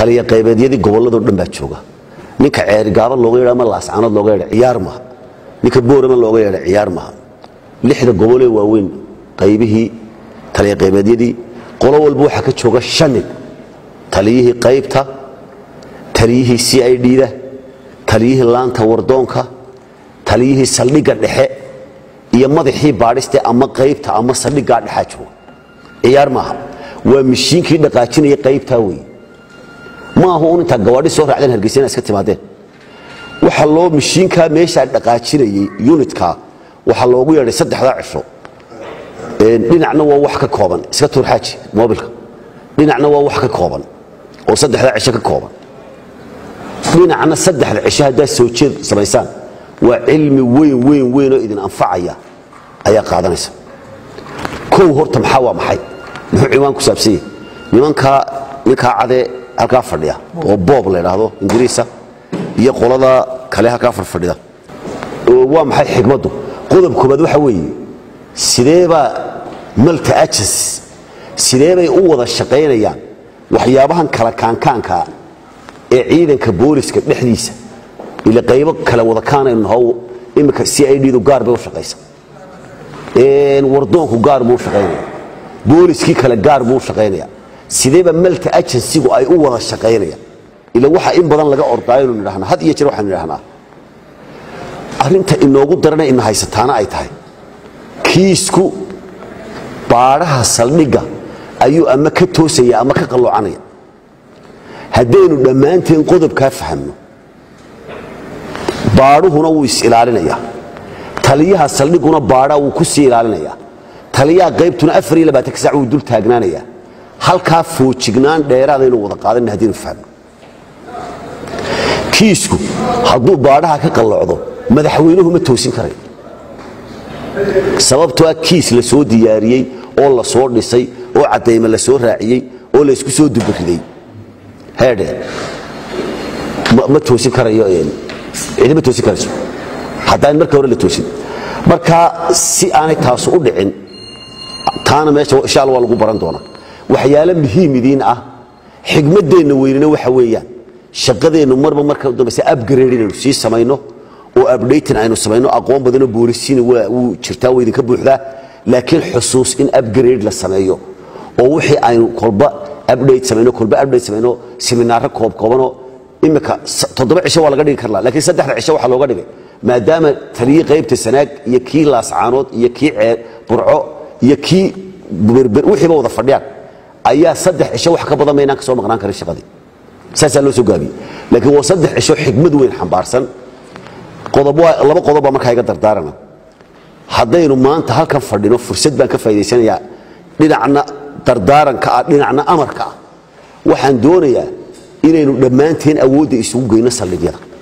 taliya qaybeedyadii gobolladoo dhan baa jooga ninka ceerigaaban looga yeedha ama laascaanood looga yeedha ciyaar maha ninka boorama looga yeedha ciyaar maha lixda gobolee waaweyn qaybihii taliya qaybeedyadii qolo walba waxaa ka jooga shan nin taliyihii qaybta taliyihii c i d-da taliyihii laanta wardoonka taliyihii saldhigga dhexe iyo madaxii baadhiste ama qaybta ama saldhiggaa dhexaa jooga ciyaar maaha waa mishiinkii dhaqaajinaya qaybtaa weeye ma aha un intaa gawaadhi soo raacdeen hargeysa inaa iska timaadeen waxaa loo mishiinkaa meeshaa dhaqaajinayay unitka waxaa loogu yeedhay saddexdaa cisho dhinacna waa wax ka kooban iska tuurxaaji mobilka dhinacna waa wax ka kooban oo saddexdaa cisho ka kooban dhinacna saddexda cisho haddaad soo jeed samaysaan waa cilmi weyn weyn weyn oo idin anfacaya ayaa qaadanaysa kow horta maxaa waa maxay muxuu ciwaan ku saabsan yahay nimankaa ninkaa cadee halkaa fadhiya oo boob la idhaahdo ingiriisa iyo qolada kale halkaa farfadhida waa maxay xigmaddu qodob koobaad waxa weeye sideebaa malta ajas sideebay u wada shaqaynayaan waxyaabahan kala kaankaankaa ee ciidanka booliska dhexdiisa ila qaybo kale wada kaanaynu naho iminka c i d-du gaar bay u shaqaysa wardoonku gaar buu u shaqaynaya booliskii kale gaar buu u shaqaynaya sideeba malta agensigu ay u wada shaqaynayaan ila waxa in badan laga ordaayonu nidhahnaa had iyo jeer waxaanu nidhahnaa arrinta inoogu darana ina haysataana ay tahay kiisku baadhaha saldhigga ayuu ama ka toosaya ama ka qalloocanaya haddaynu dhammaanteen qodobkaa fahamno baadhuhuna wuu is-ilaalinayaa taliyaha saldhiguna baadhaa wuu ku sii ilaalinayaa taliyaha qaybtuna afar iyo labaatanka sac wuu dul taagnaanayaa halkaa foojignaan dheeraadaynu wada qaadanna haddaynu fahmno kiisku hadduu baadhaha ka qallocdo madaxweynuhu ma toosin karayo sababtoo ah kiis la soo diyaariyey oo la soo dhisay oo caddayme la soo raaciyey oo la isku soo dubariday heedhe ma toosin karayo cidima toosin karayso haddaan marka hore la toosin marka si aanay taasu u dhicin taana meesha insha alla waa lagu baran doonaa waxyaalo muhiim idiin ah xigmaddeenna weynina waxa weeyaan shaqadeennu marba marka dambayse upgrade inaynu sii samayno oo updating aynu samayno aqoon badanoo boolisiina wuu jirtaa waa idinka buuxdaa laakiin xusuus in upgrade la sameeyo oo wixii aynu kolba update samayno kolba update samayno seminaaro koobkoobanoo imika toddoba cisho waa laga dhigi karlaa laakiin saddexda cisho waxaa looga dhigay maadaama taliyii qaybta sanaag iyo kii laascaanood iyo kii ceer burco iyo kii berber wixiiba wada fadhiyaan ayaa saddex cisho wax ka badan maynaan ka soo maqnaan karin shaqadii saasaa loo soo gaabiyey laakiin waa saddex cisho xigmad weyn xambaarsan qodob waa laba qodob baa markaa iga dardaarana haddaynu maanta halkan fadhino fursad baan ka faa'idaysanayaa dhinacna dardaaranka ah dhinacna amarka ah waxaan doonayaa inaynu dhammaanteen awoodda isugu geyno saldhigyada